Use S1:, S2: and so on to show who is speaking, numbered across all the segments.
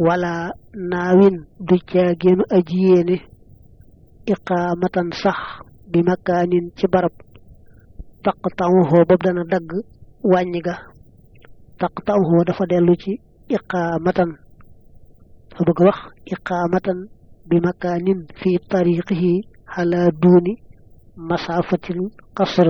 S1: wala naawin du caagéenu aji yéene iqaamatan sax bi makaanin ci barab taqta'uhu boobu dana dagg wàññi ga taqta'uhu dafa dellu ci iqaamatan dafa bëgg wax iqaamatan bi makaanin fi tariqihi ala duuni masaafatil qasr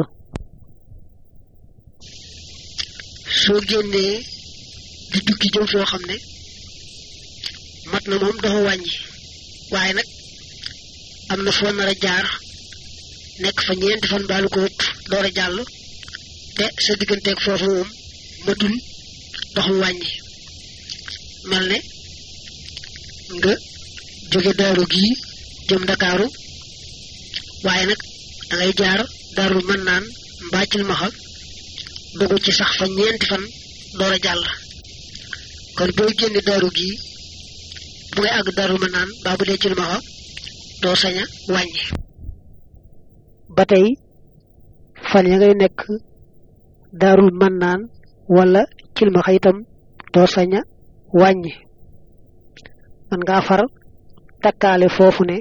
S2: soo génnee di tukki jëm foo xam ne mat na moom dafa wàññi waaye nag am na foo nar a jaar nekk fa ñeenti fan baalu ko ëpp door a jàll te sa digganteeg foofu moom matul doxum wàññi mel ne nga jóge daaru gii jëm ndakaaru waaye nag da ngay jaar daaru mën naan mbaacil maxa dogu ci sax fa ñeenti fan door a jàll kon booy génne daaru gii bu ngay àgg daaru mën naan baa bu dee ci lu maxa doo sañ a wàññi
S1: ba tey fan ya ngay nekk daarul mën naan wala cilmaxa itam doo sañ a wàññi man ngaa far takkaale foofu ne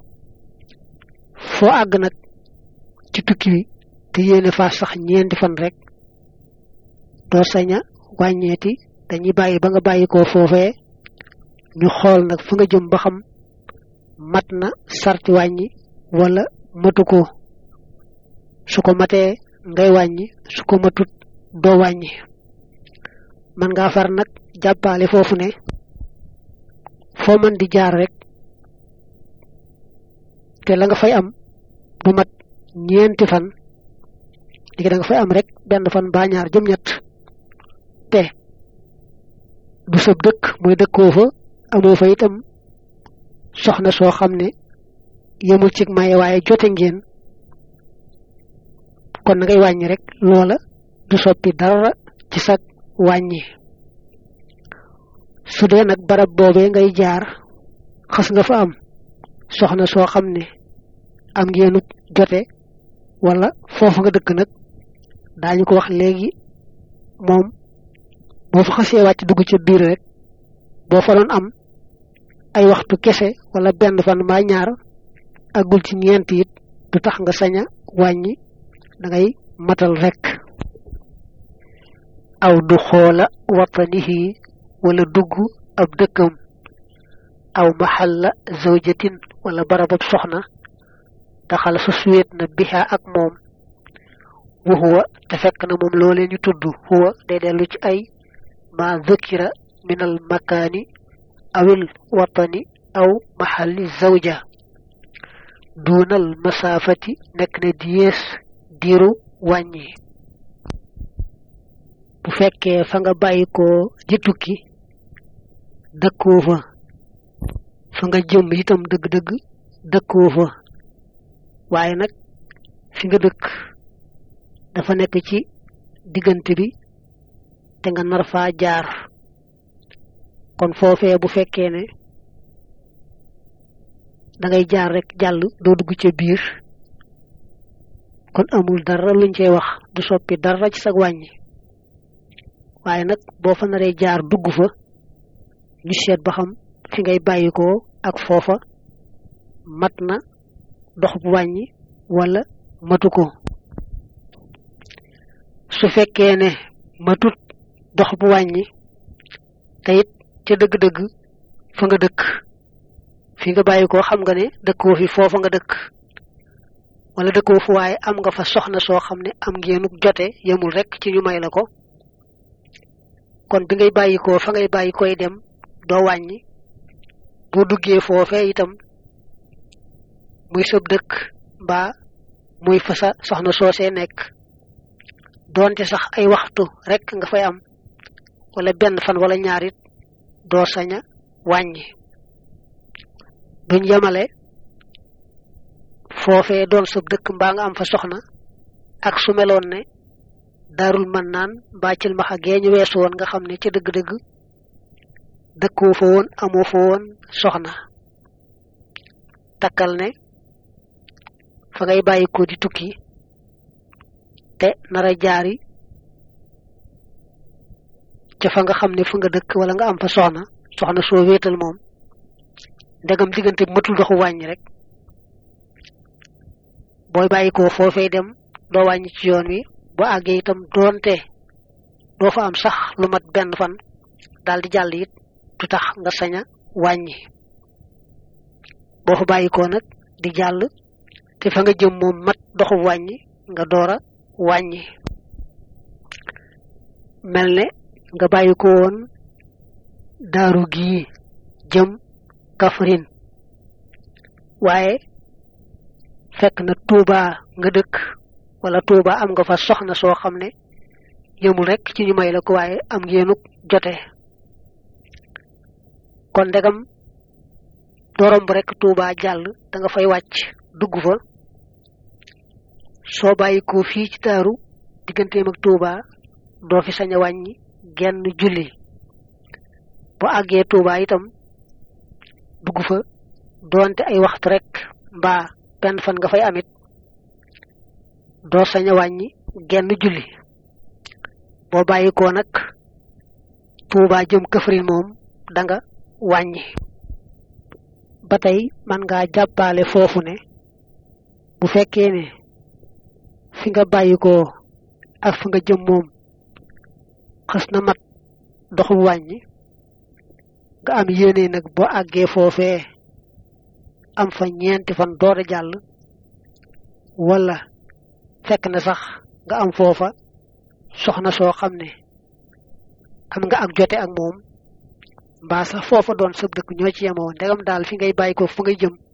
S1: foo àgg nag ci tukki wi te yéene faa sax ñeenti fan rek doo sañ a wàññeeti dañuy bàyyi ba nga bàyyi ko foofee ñu xool nag fa nga jëm ba xam mat na sarti wàññi wala matu ko su ko matee ngay wàññi su ko matut doo wàññi man ngaa far nag jàppaale foofu ne foo mën di jaar rek te la nga fay am du mat ñeenti fan léegi da nga fay am rek benn fan baa ñaar jëm ñett te du sab dëkk mooy dëkkoo fa amoo fa itam soxna soo xam ne yemul ci maye waaye jote ngeen kon na ngay wàññi rek loola du soppi dara ci sag wàññi su dee nag barab boobee ngay jaar xas nga fa am soxna soo xam ne am ngeenu jote wala foofu nga dëkk nag daañu ko wax léegi moom boo fa xasee wàcc dugg ca biir rek boo fa doon am ay waxtu kese wala benn fan mbaa ñaar agul ci ñeent it du tax nga sañ a wàññi da ngay matal rek aw du xoola watanihi wala dugg ab dëkkam aw maxalla zawjatin wala barabab soxna daxal sa suwet na biha ak moom wa huwa te fekk na moom loolee ñu tudd huwa day dellu ci ay ma dhukira min al makaani awil watani aw maxalli zawja duunal masaafati nekk na di yées diiru wàññi bu fekkee fa nga bàyyi ko di tukki dëkkoo fa fa nga jëm itam dëgg-dëgg dëkkoo fa waaye nag fi nga dëkk dafa nekk ci diggante bi te nga nar faa jaar kon foofee bu fekkee ne da ngay jaar rek jàll doo dugg ca biir kon amul dara luñ cey wax du soppi dara ci sag wàññi waaye nag boo fa naree jaar dugg fa ñu seet ba xam fi ngay bàyyikoo ak foofa mat na dox bu wàññi wala matu ko su fekkee ne matut dox bu wàññi te it ca dëgg-dëgg fa nga dëkk fi nga bàyyikoo xam nga ne dëkkoo fi foofa nga dëkk wala dëkkoo fu waaye am nga fa soxna soo xam ne am ngeenu jote yemul rek ci ñu may la ko kon bi ngay bàyyikoo fa ngay bàyyi koy dem doo wàññi boo duggee foofee itam muy sëb dëkk mbaa muy fa sa soxna soosee nekk doonte sax ay waxtu rek nga fay am wala benn fan wala ñaarit doo saña wàññi duñ yemale foofee doon sëb dëkk mbaa nga am fa soxna ak su meloon ne daarul mën naan mbaa cil maxa geeñu weesu woon nga xam ne ca dëgg-dëgg dëkkoo fa woon amoo fa woon soxna takkal ne fa ngay bàyyi ko di tukki te nara jaari ca fa nga xam ne fa nga dëkk wala nga am fa soxna soxna soo wéetal moom ndegam diggante matul doxu wàññi rek booy bàyyi ko foofee dem doo wàññi ci yoon wi boo àggee itam doonte doo fa am sax lu mat benn fan daal di jàll it du tax nga sañ a wàññi boo fa bàyyi ko nag di jàll te fa nga jëm moom mat doxu wàññi nga door a wàññi mel ne nga bàyyi ko woon daaru gii jëm Kaffrine waaye fekk na Touba nga dëkk wala Touba am nga fa soxna soo xam ne yëmul rek ci ñu may la ko waaye am ngeenuk jote kon ndegam dorom bu rek Touba jàll da nga fay wàcc dugg fa soo bàyyi ko fii ci taaru digganteem ak Touba doo fi sañ a wàññi genn julli bu àggee Touba itam dugg fa doonte ay waxtu rek mbaa benn fan nga fay amit doo sañ a wàññi genn julli boo bàyyi ko nag Touba jëm Kaffrine moom da nga wàññi ba tey man ngaa jàppale foofu ne bu fekkee ne fi nga bàyyi ko ak fi nga jëm moom xës na mat doxu wàññi nga am yéene nag boo àggee foofee am fa ñeenti fan door a jàll wala fekk na sax nga am foofa soxna soo xam ne am nga ak jote ak moom mbaa sax foofa doon sëb dëkk ñoo ci yemoo ndegam daal fi ngay bàyyi ko fu ngay jëm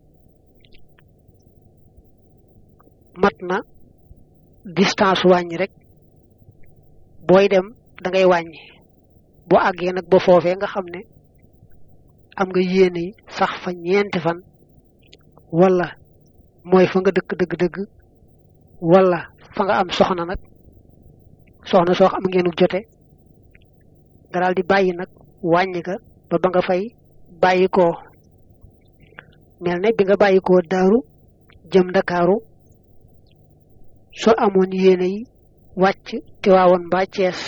S1: mat na distance wàññi rek booy dem da ngay wàññi boo àggee nag ba foofee nga xam ne am nga yéene sax fa ñeenti fan wala mooy fa nga dëkk dëgg-dëgg wala fa nga am soxna nag soxna soo am ngeenu jote nga daal di bàyyi nag wàññi ga ba ba nga fay bàyyi ko mel ne bi nga bàyyi ko daaru jëm ndakaaru soo amoon yéene yi wàcc te waawoon mbaa cees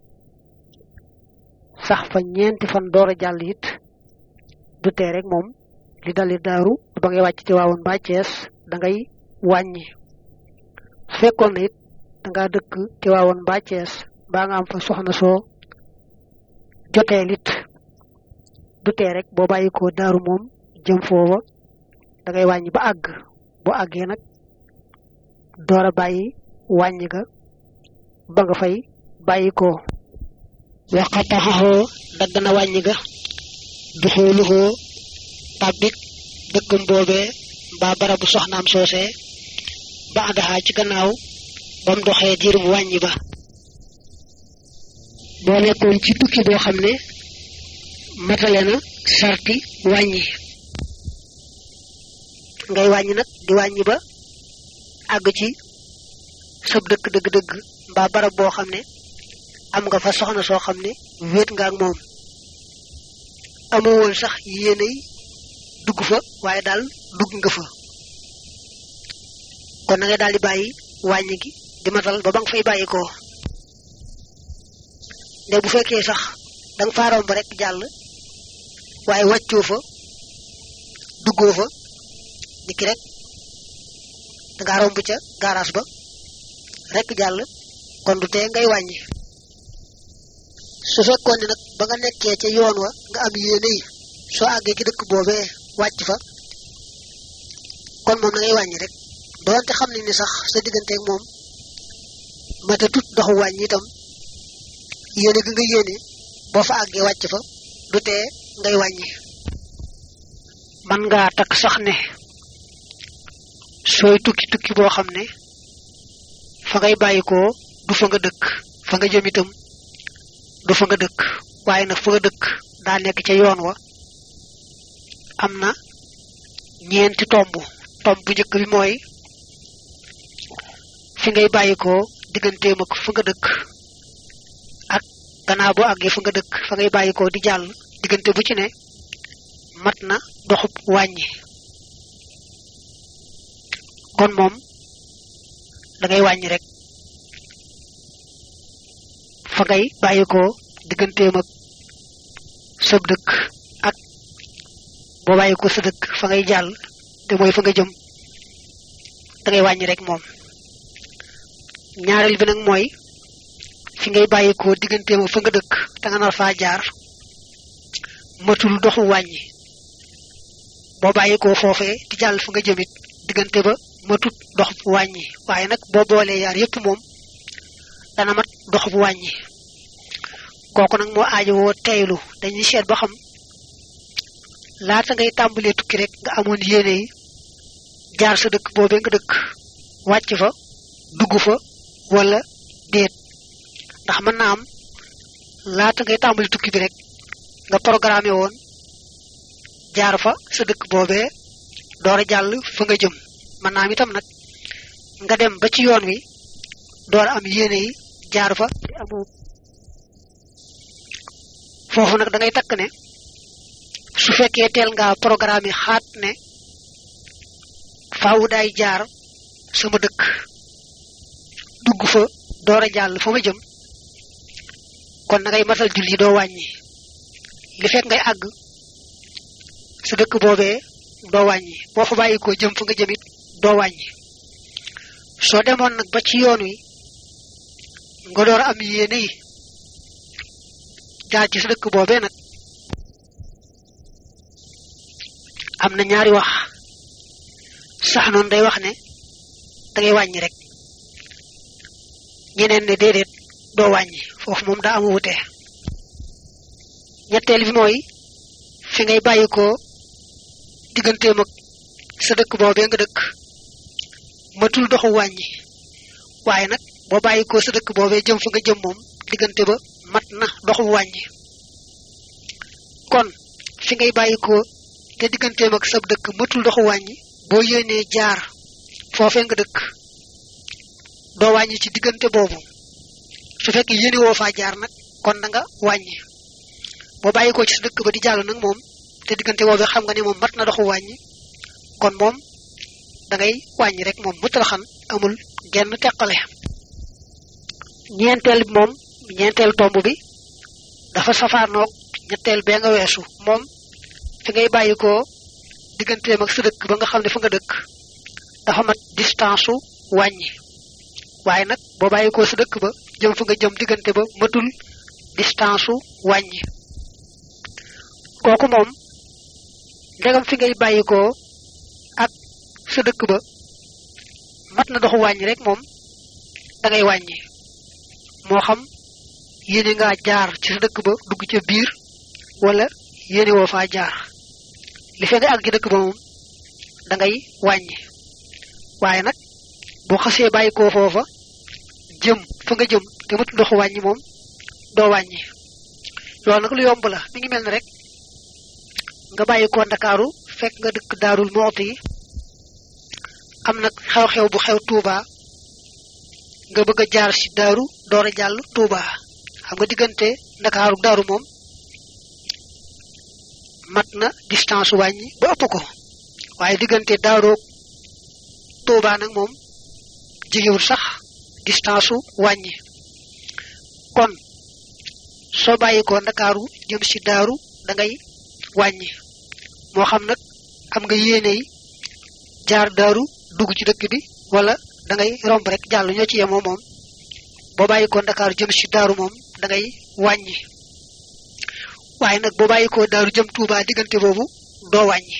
S1: sax fa ñeenti fan door a jàll it du tee rek moom li dali daaru ba ngay wàcc te waawoon mbaa cees da ngay wàññi su fekkoon na it da ngaa dëkk te waawoon mbaa cees mbaa nga am fa soxna soo jotee lit du tee rek boo bàyyi ko daaru moom jëm foofa da ngay wàññi ba àgg boo àggee nag door a bàyyi wàññi ga ba nga fay bàyyi ko waxataxaxoo dagg na wàññi ga du xooluxoo tàbbik dëkkam boobee mbaa barabu soxnaam soosee ba àndaxaa ci gannaaw ba mu doxee diir bu wàññi ba boo nekkoon ci tukki boo xam ne matale na sarti wàññi ngay wàññi nag di wàññi ba àgg ci sab dëkk dëgg-dëgg mbaa barab boo xam ne am nga fa soxna soo xam ne wéet nga ak moom amoo woon sax yéenay dugg fa waaye daal dugg nga fa kon na ngay daal di bàyyi wàññi gi di matal ba ba nga fay bàyyi ko nde bu fekkee sax danga faa romb rek jàll waaye wàccoo fa duggoo fa niki rek dangaa romb ca gaaraas ba rek jàll kon du tee ngay wàññi su fekkoon ne nag ba nga nekkee ca yoon wa nga am yéene yi soo àggee ci dëkk boobee wàcc fa kon moom na ngay wàññi rek doonte xam ne ni sax sa digganteeg moom mata tut doxu wàññi itam yéene gi nga yéene boo fa àggee wàcc fa du tee ngay wàññi man ngaa takk sax ne sooy tukki tukki boo xam ne fa ngay bàyyikoo du fa nga dëkk fa nga jëm itam du fa nga dëkk waaye nag fa nga dëkk daa nekk ca yoon wa am na ñeenti tomb tomb bu njëkk bi mooy fi ngay bàyyikoo digganteem ak fa nga dëkk ak gannaaw boo àggee fa nga dëkk fa ngay bàyyikoo di jàll diggante bu ci ne mat na doxub wàññi kon moom da ngay wàññi rek fa ngay bàyyikoo digganteem ak sab dëkk boo bàyyi ko sa dëkk fa ngay jàll te mooy fa nga jëm da ngay wàññi rek moom ñaareel bi nag mooy fi ngay bàyyi ko digganteem fa nga dëkk te nga nar faa jaar matul doxu wàññi boo bàyyi ko foofee di jàll fa nga jëmit diggante ba matut dox bu wàññi waaye nag boo boolee yaar yépp moom dana mat dox bu wàññi kooku nag moo aajo woo teylu dañuy seet ba xam laata ngay tàmbalee tukki rek nga amoon yéene yi jaar sa dëkk boobee nga dëkk wàcc fa dugg fa wala déet ndax mën na am laata ngay tàmbali tukki bi rek nga programmé woon jaar fa sa dëkk boobee door a jàll fa nga jëm mën naa am itam nag nga dem ba ci yoon wi door am yéene yi jaar fa foofu nag da ngay takk ne su fekkee teel nga programme xaat ne faawu daay jaar sama dëkk dugg fa door a jàll fa ma jëm kon na ngay matal julli doo wàññi li fekk ngay àgg sa dëkk boobee doo wàññi boo fa bàyyi ko jëm fa nga jëmit doo wàññi soo demoon nag ba ci yoon wi nga door am yéene yi jaar ci sa dëkk boobee nag am na ñaari wax sax noonu day wax ne da ngay wàññi rek ñeneen ne déedéet doo wàññi foofu moom daa am wute ñetteel bi mooy fi ngay bàyyi ko digganteem ak sa dëkk boobee nga dëkk matul doxu wàññi waaye nag boo bàyyi ko sa dëkk boobee jëm fa nga jëm moom diggante ba mat na doxu wàññi kon fi ngay bàyyi ko te digganteem ak sa dëkk matul doxu wàññi boo yéenee jaar foofee nga dëkk doo wàññi ci diggante boobu su fekkee yéene woo faa jaar nag kon da nga wàññi boo bàyyi ko ci sa dëkk ba di jàll nag moom te diggante boobee xam nga ne moom mat na doxu wàññi kon moom da ngay wàññi rek moom mu talaxan amul genn teqale ñeenteel bi moom ñeenteel tomb bi dafa safaanoog ñetteel bee nga weesu moom fi ngay bàyyi ko digganteem ak sa dëkk ba nga xam ne fa nga dëkk dafa mat distance su wàññi waaye nag boo bàyyi ko sa dëkk ba jëm fa nga jëm diggante ba matul distance su wàññi kooku moom ndegam fi ngay bàyyi ko ak sa dëkk ba mat na doxu wàññi rek moom da ngay wàññi moo xam yéene ngaa jaar ci sa dëkk ba dugg ca biir wala yéene woo faa jaar li fe nga àgg ci dëkk ba moom da ngay wàññi waaye nag boo xasee bàyyi koo foofa jëm fa nga jëm te matul doxu wàññi moom doo wàññi loolu nag lu yomb la mi ngi mel ne rek nga bàyyi ko ndakaaru fekk nga dëkk daarul moxti yi am nag xew-xew bu xew Touba nga bëgg a jaar ci daaru door a jàll Touba xam nga diggante ndakaaru daaru moom mat na distance wàññi ba ëpp ko waaye diggante daaroog Touba nag moom jegewul sax distance wàññi kon soo bàyyi ko ndakaaru jëm ci daaru da ngay wàññi moo xam nag am nga yéene yi jaar daaru dugg ci dëkk bi wala da ngay romb rek jàll ñoo ci yemoo moom boo bàyyi ko ndakaaru jëm ci daaru moom da ngay wàññi waaye nag boo bàyyi ko daaru jëm Touba diggante boobu doo wàññi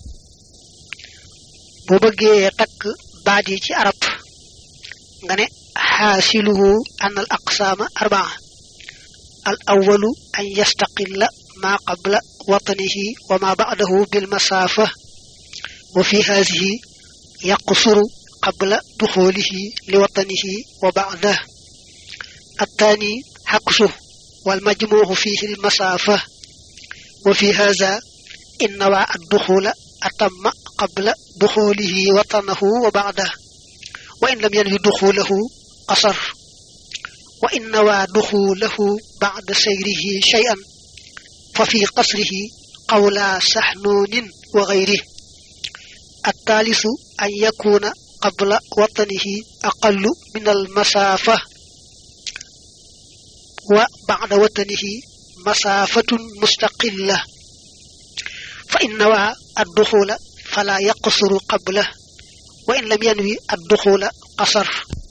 S1: boo bëggee takk baat yi ci arab nga ne xaasiluhu an al aqsaama arbaa al awalu an yastaqilla ma qabla watanihi wa ma ba'dahu bil masaafa wa fi haadihi yaqsuru qabla duxulihi li watanihi wa ba'dah الثاني حكسه والمجموع فيه المسافة وفي هذا إن نوى الدخول أتم قبل دخوله وطنه وبعده وإن لم ينوي دخوله قصر وإن نوى دخوله بعد سيره شيئا ففي قصره قولا سحنون وغيره الثالث أن يكون قبل وطنه أقل من المسافة وبعد وطنه مسافة مستقلة fa in nawaa adduxula fala yaqsuru qabla wa in lam yanwi adduxula qasar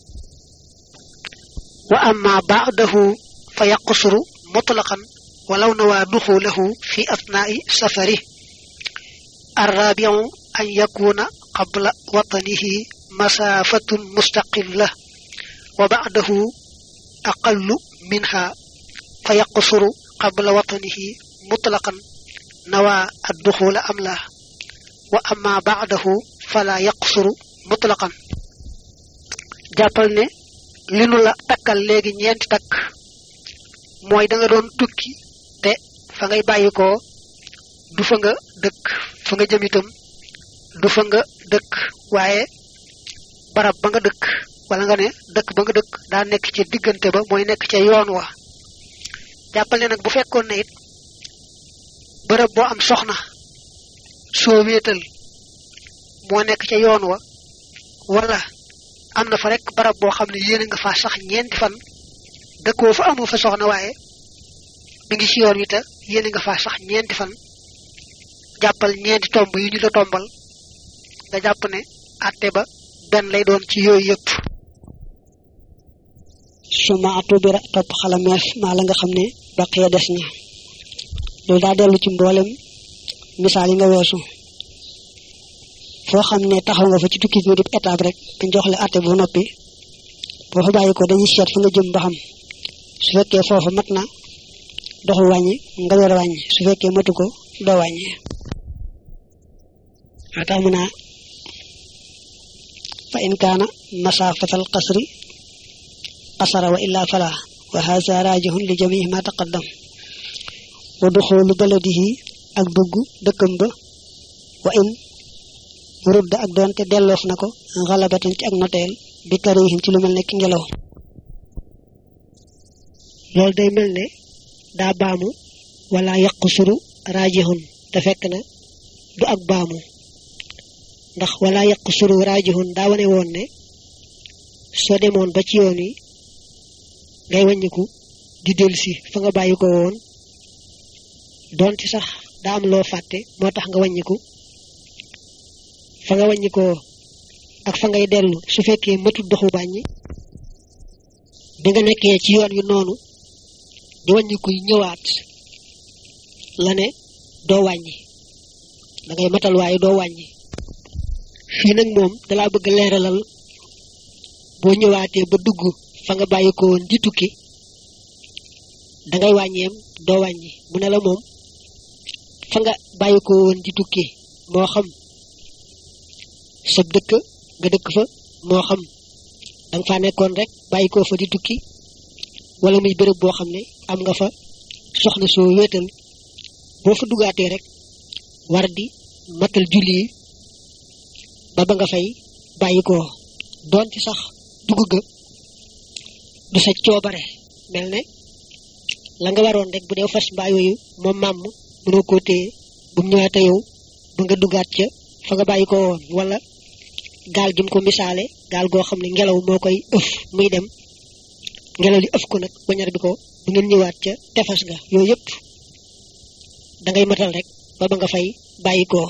S1: wa amma baadahu fa yaqsuru mutlaqan walaw nawaa duxulahu fi atnaai safari arrabiu an yakuna qabla watanihi masaafatun mustaqilla wa baadahu aqallu minha fa yaqsuru qabla watanihi mutlaqan nawaa adduxula am la wa amma baadahu fala yaqsuru mutlaqan jàppal ne li nu la takkal léegi ñeenti takk mooy da nga doon tukki te fa ngay bàyyi ko du fa nga dëkk fa nga jëm itam du fa nga dëkk waaye barab ba nga dëkk wala nga ne dëkk ba nga dëkk daa nekk ca diggante ba mooy nekk ca yoon wa jàppal ne nag bu fekkoon ne it bërëb boo am soxna soo wéetal moo nekk ca yoon wa wala am na fa rek barab boo xam ne yéene nga fa sax ñeenti fan dëkkoo fa amoo fa soxna waaye mi ngi ci yoon wi te yéene nga fa sax ñeenti fan jàppal ñeenti tomb yu ñu la tombal nga jàpp ne àtte ba benn lay doon ci yooyu yëpp
S2: suma atubira topp xalameef maa la nga xam ne baqiya des na loolu daa dellu ci mboolem misaal yi nga weesu foo xam ne taxaw nga fa ci tukki bi di étape rek dañ jox la àtte bu noppi boo fa bàyyi ko dañuy seet fa nga jëm ba xam su fekkee foofu mat na doxu wàññi nga door a wàññi su fekkee matu ko doo wàññi waa tax mu naa fa in kaana masaafatal qasri qasara wa illa fala wa haza rajihun li jamii ma taqaddam wa duxulu baladihi ak dugg dëkkam ba wa in rudda ak doonte delloof na ko xalabatan ci ak noteel bi karihin ci lu mel ne ki ngelaw loolu day mel ne daa baamu wala yàqu suru raajihun te fekk na du ak baamu ndax wala yàqu suru raajihun daa wane woon ne soo demoon ba ci yoon wi ngay wàññiku di dellusi fa nga bàyyi ko woon doonte sax daa am loo fàtte moo tax nga wàññiku fa nga wàññikoo ak fa ngay dellu su fekkee matut doxu bàññi bi nga nekkee ci yoon wi noonu di wàññiku ñëwaat la ne doo wàññi da ngay matal waaye doo wàññi fii nag moom dalaa bëgg leeralal boo ñëwaatee ba dugg fa nga bàyyi ko woon di tukki da ngay wàññeem doo wàññi mu ne la moom fa nga bàyyi ko woon di tukki moo xam sab dëkk nga dëkk fa moo xam danga fa nekkoon rek bàyyi ko fa di tukki wala muy béréb boo xam ne am nga fa soxna soo wéetal boo fa dugaatee rek war di matal julli yi ba ba nga fay bàyyi ko doonte sax dugg ga du sa coobare mel ne la nga waroon rek bu dee fas mbaa yooyu moom màmm mënoo koo téye bu mu ñëwaate yow ba nga dugaat ca fa nga bàyyi ko woon wala gaal gi mu ko misaale gaal goo xam ne ngelaw moo koy ëf muy dem ngelaw li ëf ko nag wañar bi ko bu ngeen ñëwaat ca tefas ga yooyu yëpp da ngay matal rek ba ba nga fay bàyyi ko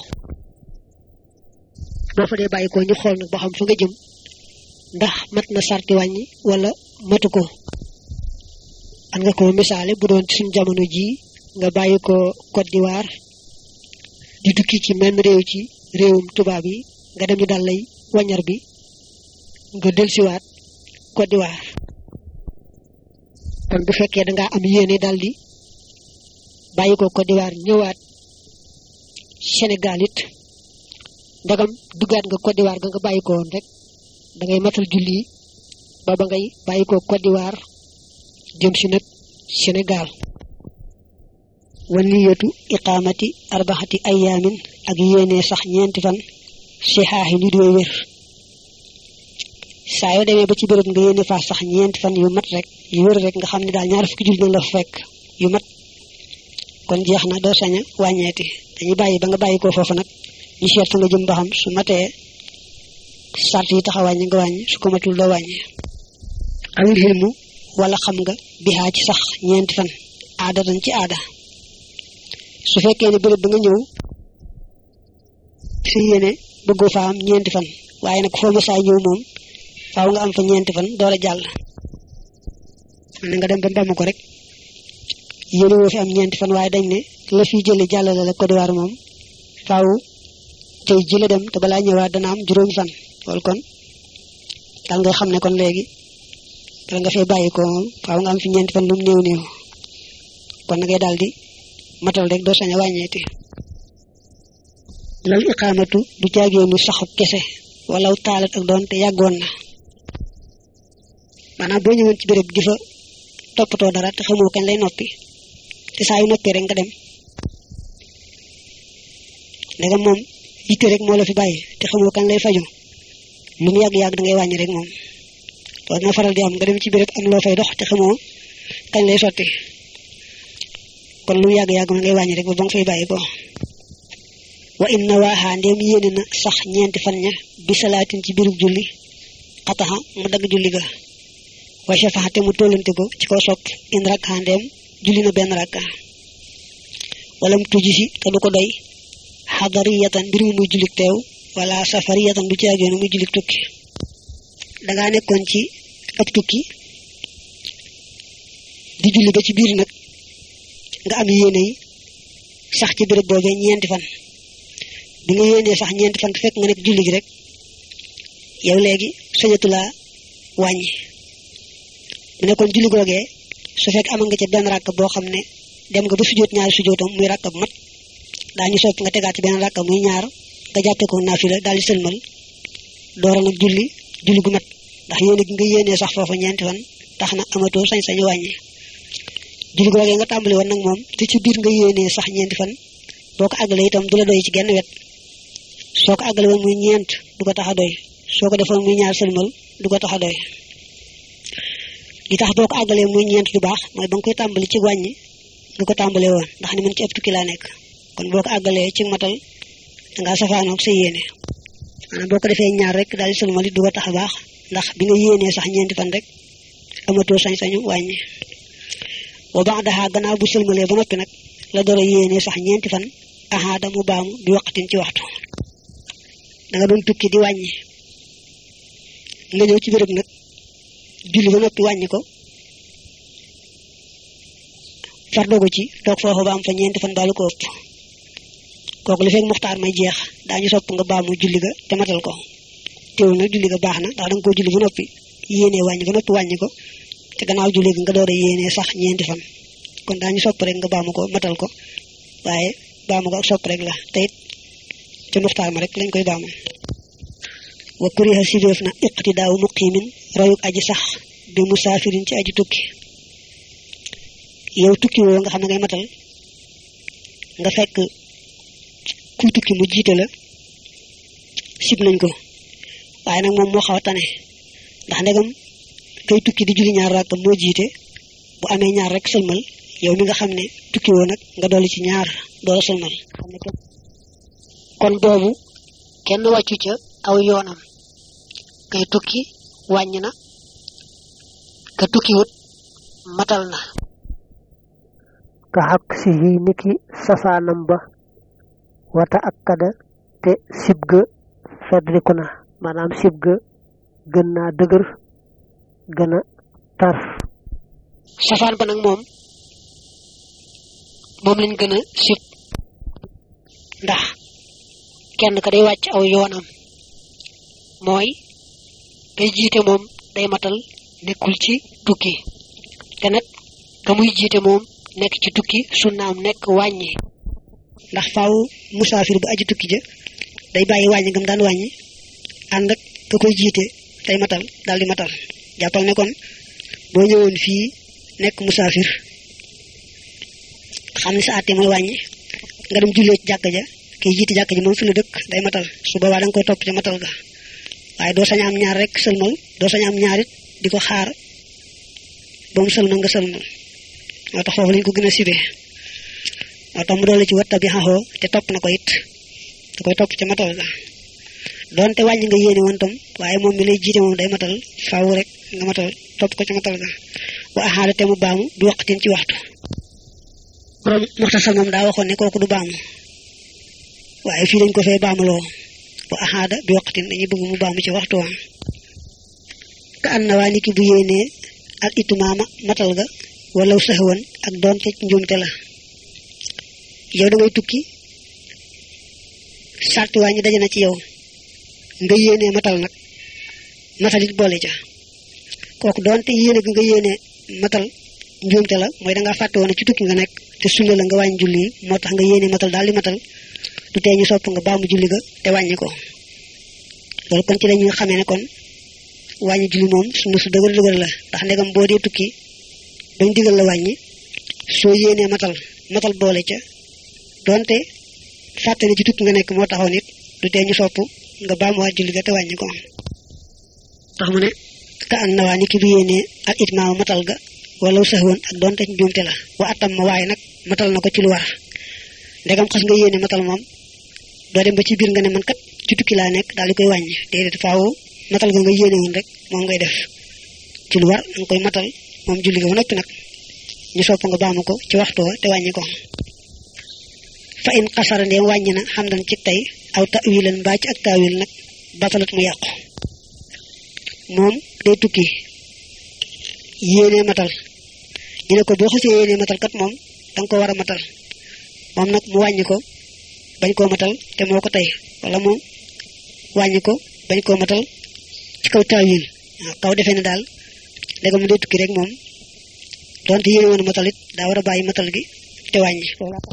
S2: boo fa dee bàyyi ko ñu xool nag ba xam fa nga jëm ndax mat na sarti wàññi wala matu ko an nga ko misaale bu doon ci suñ jamono jii nga bàyyi ko Côte d'Ivoire di tukki ci même réew ci réewum tubaab yi nga dem ñu dal lay wañar bi nga delsiwaat Côte d'Ivoire kon bu fekkee da ngaa am yéene dal di bàyyi ko Côte d'Ivoire ñëwaat Sénégal it ndagam duggaat nga Côte d'Ivoire ga nga bàyyi ko woon rek da ngay matal julli ba ba ngay bàyyi ko Côte d'Ivoire jëm si nag Sénégal waliyatu iqaamati arbaxati ayaamin ak yéene sax ñeenti fan sixaaxi li dooy wér saa yoo demee ba ci béréb nga yéene faa sax ñeenti fan yu mat rek yu wér rek nga xam ne daal ñaar fukki julli na la fa fekk yu mat kon jeex na doo sañ a wàññeeti dañuy bàyyi ba nga bàyyi ko foofu nag ñu seet fa nga jëm ba xam su matee sart yi tax a wàññi nga wàññi su ko matul doo wàññi awil xilmu wala xam nga bixaa ci sax ñeenti fan aada dañ ci aada su fekkee ne béréb ba nga ñëw
S1: sa yéene bëggoo fa am ñeenti fan waaye nag foo ma saa ñëw moom faaw nga am fa ñeenti fan door a jàll na nga dem ba mbam ko rek yéene woo fi am ñeenti fan waaye dañ ne la fi jële jàllale la Côte d'Ivoire moom faaw tey ji la dem te balaa ñëwaat dana am juróomi fan loolu kon daal nga xam ne kon léegi bala nga fee bàyyi ko moom faaw nga am fi ñeenti fan lu mu néew néew kon na ngay daal di matal rek doo sañ a wàññeeti lal iqaamatu du jaageenu saxu kese wala taalat ak doon te yàggoon na maanaam boo ñëwoon ci béréb di fa toppatoo dara te xamoo kañ lay noppi te saa yu noppee rek nga dem léegi moom yitte rek moo la fi bàyyi te xamoo kañ lay faju lu mu yàgg-yàgg da ngay wàññi rek moom loolu na faral di am nga dem ci béréb am loo fay dox te xamoo kañ lay sotti kon lu mu yàgg-yàgg ma ngay wàññi rek ba ba nga fay bàyyi ko wa inna waaxaa ndéem yéene na sax ñeenti fan ña bi salaatin ci birub julli xataxa mu dagg julli ga wa shafaxa te mu tollante ko ci kaw sopp in rakka ndéem julli na benn rakka wala mu tujji si te du ko doy xadariyatan mbir mu muy jullik teew wala safariyatan du caageenu muy jullik tukki dangaa nekkoon ci ab tukki di julli ba ci biir nag nga am yéene yi sax ci béréb boobee ñeenti fan bi nga yéenee sax ñeenti fan fekk nga nekk julli gi rek yow léegi sañatu laa wàññi mu nekkoon julli googee su fekk amal nga ca benn rakk boo xam ne dem nga ba sujjóot ñaari sujjóotam muy rakk bu mat daañu sopp nga tegaat ci benn rakk muy ñaar nga jàppee ko naafila daal di sëlmal doora nag julli julli gu mat ndax yéene gi nga yéenee sax foofu ñeenti fan tax na amatoo sañ-sañu wàññi julli googee nga tàmbali woon nag moom te ci biir nga yéenee sax ñeenti fan boo ko àggalee itam du la doy ci genn wet soo ko àggale woon muy ñeent du ko tax a doy soo ko defoon muy ñaar sëlmal du ko tax a doy li tax boo ko àggalee muy ñeent du baax mooy ba nga koy tàmbali ci wàññi nga ko tàmbalee woon ndax ni man ci ëpp tukki laa nekk kon boo ko àggalee ci matal dangaa safaanoog sa yéene maanaam boo ko defee ñaar rek daal di sëlmal it du ko tax a baax ndax bi nga yéenee sax ñeenti fan rek amatoo sañ-sañu wàññi boo baax daxaa gannaaw bu sëlmalee ba noppi nag la door a yéenee sax ñeenti fan ahaada mu baamu bi waqtin ci waxtu da nga doon tukki di wàññi nga ñëw ci béréb nag julli ba noppi wàññi ko far dogu ci toog foofu ba am fa ñeenti fan baalu ko ëpp kooku li fekk muxtaar may jeex daañu sopp nga baamu julli ga te matal ko teewul nag julli ga baax na ndax da nga koo julli ba noppi yéenee wàññi ba noppi wàññi ko te gannaaw julli gi nga door a yéenee sax ñeenti fan kon daañu sopp rek nga baamu ko matal ko waaye baamu ko ak sopp rek la te it ca muxtaar ma rek lañ koy baamu wa kuriha sibeef na iqtidaawu muqimin royuk aji sax bi musaafirin ci aji tukki yow tukki woo nga xam ne ngay matal nga fekk kuy tukki mu jiite la sib nañ ko waaye nag moom moo xaw a tane ndax ndegam kay tukki di julli ñaar rakk moo jiite bu amee ñaar rek sëlmal yow mi nga xam ne tukki woo nag nga dolli ci ñaar door a sëlmal
S2: kon boobu kenn wàccu ca aw yoonam kay tukki wàññi na ka tukkiwut matal na
S3: ka xaq si yi niki safaanam ba wata ak kada te sib ga feddliku na maanaam sib ga gën naa dëgër gën a tar
S2: safaan ba nag moom moom lañ gën a sib ndax kenn ka day wàcc aw yoonam mooy kay jiite moom day matal nekkul ci tukki te nag ka muy jiite moom nekk ci tukki sunnaam nekk wàññi
S1: ndax faaw musaafir bu aji tukki ja day bàyyi wàññi gam daan wàññi ànd ak ka koy jiite day matal daal di matal jàppal ne kon boo ñëwoon fii nekk musaafir xam ne sa àtte mooy wàññi nga dem jullee ci jàkk ja kiy jiite jàkk ji moom fi la dëkk day matal su boobaa da nga koy topp ca matal ga waaye doo sañ am ñaar rek sëlmal doo sañ am ñaarit di ko xaar ba mu sëlmal nga sëlmal moo tax foofu lañ ko gën a sibee moo tax mu doole ci watta bi xaxoo te topp na ko it da koy topp ca matal ga doonte wàññi nga yéene woon tam waaye moom mi lay jiite moom day matal faaw rek nga matal topp ko ca matal ga wa axaale te mu baamu du waqtin ci waxtu borom muxtasar moom daa waxoon ne kooku du baamu waaye fii dañ ko fee baamuloo
S2: bu axaada bi waqtin dañuy bëgg mu baamu ci waxtu wa ka an na waa niki bu yéenee ak itumaama matal ga walaw saxwan ak doonte njuumte la yow da ngay tukki sarti waa ñi daje na ci yow nga yéenee matal nag matal it boole ca kooku doonte yéene gi nga yéenee matal njuumte la mooy dangaa fàtte woon ci tukki nga nekk te sunna la nga wàññi julli yi moo tax nga yéenee matal daal di matal du tee ñu sopp nga baamu julli ga te wàññi ko loolu kon ci dañuy xamee ne kon wàññi julli moom sunna su dëgër dëgër la ndax ndegam boo dee tukki bañ digal la wàññi soo yéenee matal matal boole ca donte fàtte ne ci tukki nga nekk moo taxoon it du tee ñu sopp nga baamuwaat julli ga te wàññi ko tax mu ne ka an na waa ni ki bu yéenee ak itmaamu matal ga wala saxwoon ak donte ci njuumte la wa atam ma waaye nag matal na ko ci lu war ndegam xas nga yéene matal moom doo dem ba ci biir nga ne man kat ci tukki laa nekk daal di koy wàññi déedéet faaw matal ga nga yéene woon rek moom ngay def ci lu war nga koy matal moom julli ga ba noppi nag ñu sopp nga baamu ko ci waxtu wa te wàññi ko fa in xasara ndeem wàññi na xam dan ci tey aw tawilan mbaa ci ak tawil nag batalat mu yàqu moom day tukki yéenee matal ñu ne ko boo xasee yéenee matal kat moom danga ko war a matal moom nag mu wàññi ko bañ koo matal te moo ko tey wala mu wàññi ko bañ koo matal ci kaw taawil waaw kaw defee ne daal léegi mu dee tukki rek moom donte yéene woon matal it daa war a bàyyi matal gi te wàññi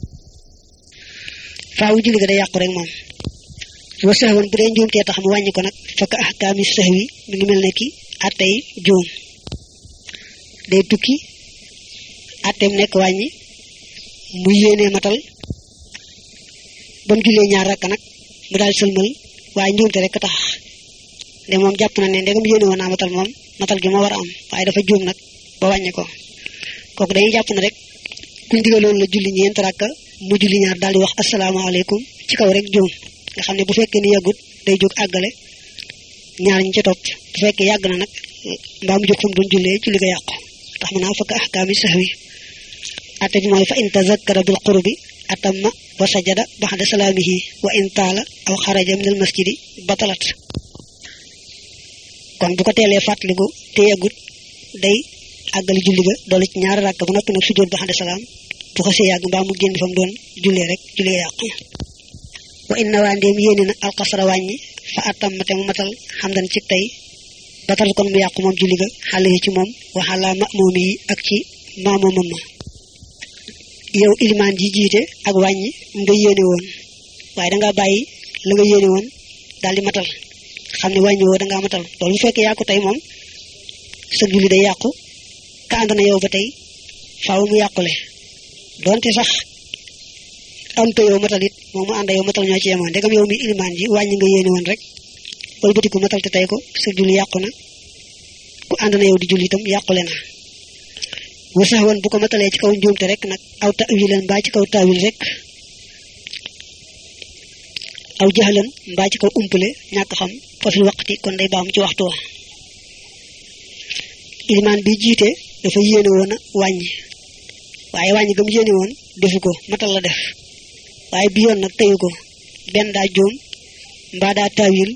S2: faawu julli ga day yàqu rek moom wa sahwan bu dee njuumtee tax mu wàññi ko nag fakk ahkaami sahwi mi ngi mel ne ki attey juum day tukki atteem nekk wàññi mu yéenee matal ba mu jullee ñaar rakk nag mu daal sëlmal waaye njuumte rek tax de moom jàpp na ne ndegam yéene woon naa matal moom matal gi moo war a am waaye dafa juum nag ba wàññi ko kooku dañuy jàpp ne rek kuñ digaloon la julli ñeent rakk mu julli ñaar daal di wax asalaamaaleykum ci kaw rek juum nga xam ne bu fekkee ni yàggut day jóg àggale ñaar ñi ci topp bu fekkee yàgg na nag mbaa mu jóg fa mu doon jullee julli ga yàqu tax mu naa fakk ahkaami sahwi atte bi mooy fa in tazakkara bil qurbi atamma wa sajada baxda salaamihi wa in taala aw xaraja min al masjidi batalat kon bu ko teelee fàttaliku te yàggut day àggali julli ga doole ci ñaari rakk ba noppi nag sujjóot baxda salaam bu ko see yàgg mbaa mu génn fa mu doon jullee rek julli ga yàqu wa in nawaa ndéem yéene na alxasara wàññi fa atamma te mu matal xam dan ci tey batal kon mu yàqu moom julli ga xale yi ci moom waxalaa ma moom yi ak ci maamoomam ma yow ilimaan ji jiite ak wàññi nga yéene woon waaye dangaa bàyyi la nga yéene woon daal di matal xam ne wàññi woo dangaa matal loolu bu fekkee yàqu tey moom sa julli day yàqu ka ànd na yow ba tey faaw mu yàqule donte sax am te yow matal it moom mu ànd yow matal ñoo ci yemoon ndegam yow mi ilimaan ji wàññi nga yéene woon rek wëlbatiku matal te tey ko sa julli yàqu na ku ànd na yow di julli itam yàqule na wa sax woon bu ko matalee ci kaw njuumte rek nag aw tawilan mbaa ci kaw tawil rek aw jaxlan mbaa ci kaw umpale ñàkk xam fa fi waqti kon day baam ci waxtu wa ilimaan bi jiite dafa yéene woon a wàññi waaye wàññi gam yéene woon defu ko matal la def waaye bi yoon nag teyu ko benn daa jóom mbaa daa tawil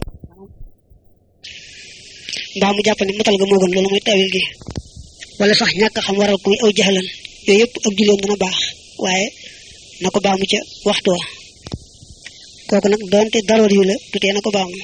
S2: mbaa mu jàpp ne matal ga moo gën loolu mooy tawil gi wala sax ñàkk xam waral ko muy aw jaxlan yooyu yëpp ak julleem dana baax waaye na ko baamu ca waxtu wa kooku nag doonte daroor yu la du tee na ko baamu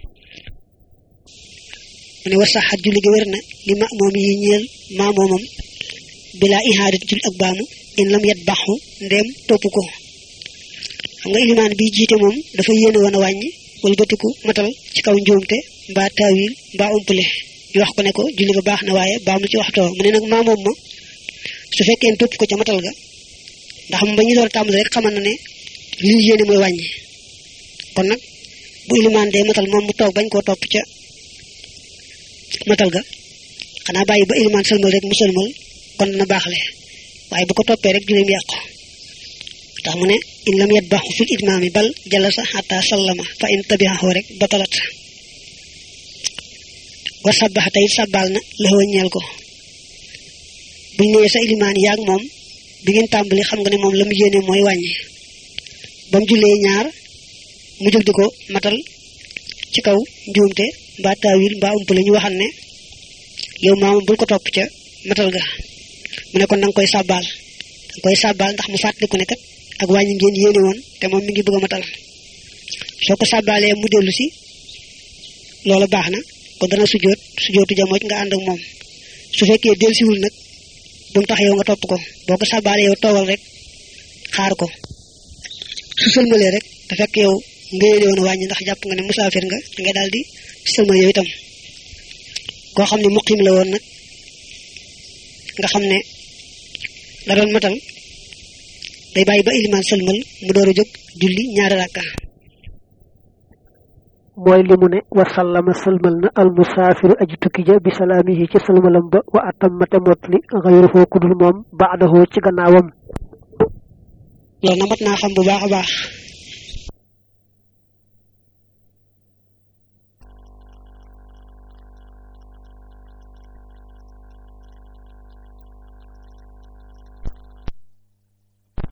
S2: mu ne war saxaat julli ga wér na li ma moom yi ñeel maa moomam bilaa ihaadat jul ak baamu in lam yat baxu ndeem topp ko xam nga ilimaan bi jiite moom dafa yéene woon a wàññi wala bëtiku matal ci kaw njuumte mbaa taawil mbaa umpale ñu wax ko ne ko julli ga baax na waaye baamu ci waxtoo mu ne nag maa moom ma su fekkee topp ko ca matal ga ndax moom ba ñu door a tàmbali rek xamal na ne li ñu yéene mooy wàññi kon nag bu ilimaan dee matal moom mu toog bañ koo topp ca matal ga xanaa bàyyi ba ilimaan sëlmal rek mu sëlmal kon dana baaxle waaye bu ko toppee rek julleem yàqu tax mu ne in lam yat baxu fil itmaami bal jalasa xata sallama fa in tabihahu rek batalat wa sabaxa tayit sabal na laxoo ñeel ko buñ nee sa ilimaan yaag moom bi ngeen tàmbali xam nga ne moom la mu yéene mooy wàññi ba mu jullee ñaar mu jóg di ko matal
S1: ci kaw njuumte mbaa taawil mbaa ump la ñu waxal ne yow maama bul ko topp ca matal ga mu ne kon da nga koy sàbbaal da nga koy sàbbaal ndax mu fàttaliku ne kat ak wàññi ngeen yéene woon te moom mi ngi bëgg a matal soo ko sàbbaalee mu dellu si loola baax na kon dana sujjoot sujjootu jamooj nga ànd ak moom su fekkee dellusiwul nag bu mu tax yow nga topp ko boo ko sàbbaalee yow toogal rek xaar ko su sëlmalee rek te fekk yow nga yéene woon wàññi ndax jàpp nga ne musaafir nga nga daal di sëlmal yow itam koo xam ne muqim la woon nag nga xam ne da doon matal day bàyyi ba ilimaan sëlmal mu door a jóg julli ñaari rakka
S3: mooy li mu ne wa sallama sëlmal na al musaafiru aji tukki ja bi salaamihi ci sëlmalam ba wa atammate motli xayruhoo kudul moom baadahoo ci gannaawam
S1: loolu na mat naa xam bu baax a baax